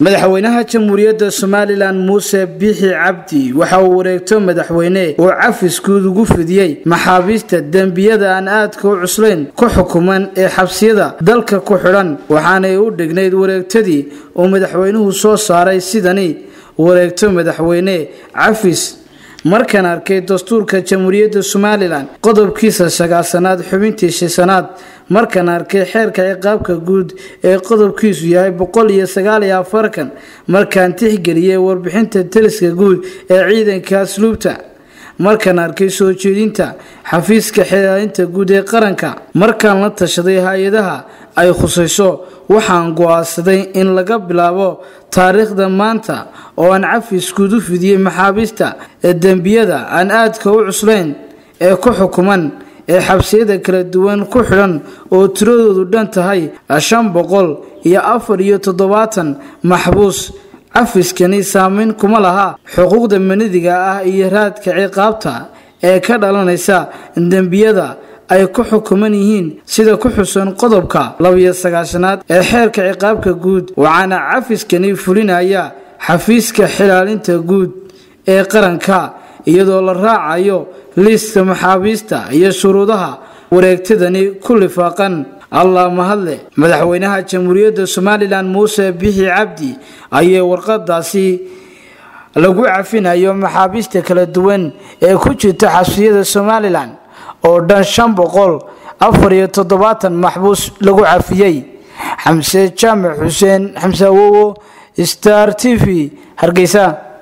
madaxweynaha jamhuuriyadda somalilan muuse biixi cabdi waxa uu wareegto madaxweyne oo cafis guud ugu fidiyey maxaabiista dembiyada aan aadka u cuslayn ku xukuman ee xabsiyada dalka ku xidhan waxaanay u dhignayd wareegtadii uu madaxweynuhu soo saaray sidani wareegto madaxweyne cafis markaan arkay dastuurka jamhuuriyadda somalilan qodobkiisa sagaasanaad xubintii shisanaad markaan arkay xeerka ciqaabka guud ee qodobkiisu yahay boqol iyo sagaal iyo afarkan markaan tixgeliyey warbixinta taliska guud ee ciidanka asluubta markaan arkay soo jeedinta xafiiska xilaalinta guud ee qaranka markaan la tashaday hay-adaha ay khusayso waxaan go-aansaday in laga bilaabo taariikhda maanta oo aan cafis guud u fidiyey maxaabiista ee dembiyada aan aadka u cuslayn ee ku xukuman ee xabsiyada kala duwan ku xidhan oo tiradoodu dhan tahay shan boqol iyo afar iyo toddobaatan maxbuus cafiskani saameyn kuma laha xuquuqda manidiga ah iyo raadka ciqaabta ee ka dhalanaysa dembiyada ay ku xukuman yihiin sida ku xusan qodobka labiyo sagaashanaad ee xeerka ciqaabka guud waxaana cafiskani fulinaya xafiiska xilaalinta guud ee qaranka iyadoo la raacayo liiska maxaabiista iyo shuruudaha wareegtadani ku lifaaqan allah mahadle madaxweynaha jamhuuriyadda somalilan muuse bixi cabdi ayay warqadaasi lagu cafinayo maxaabiista kala duwan ee ku jirta xabsiyada somalilan oo dhan shan boqol afar iyo toddobaatan maxbuus lagu cafiyey xamse jaamac xuseen xamse awowo star t v hargeysa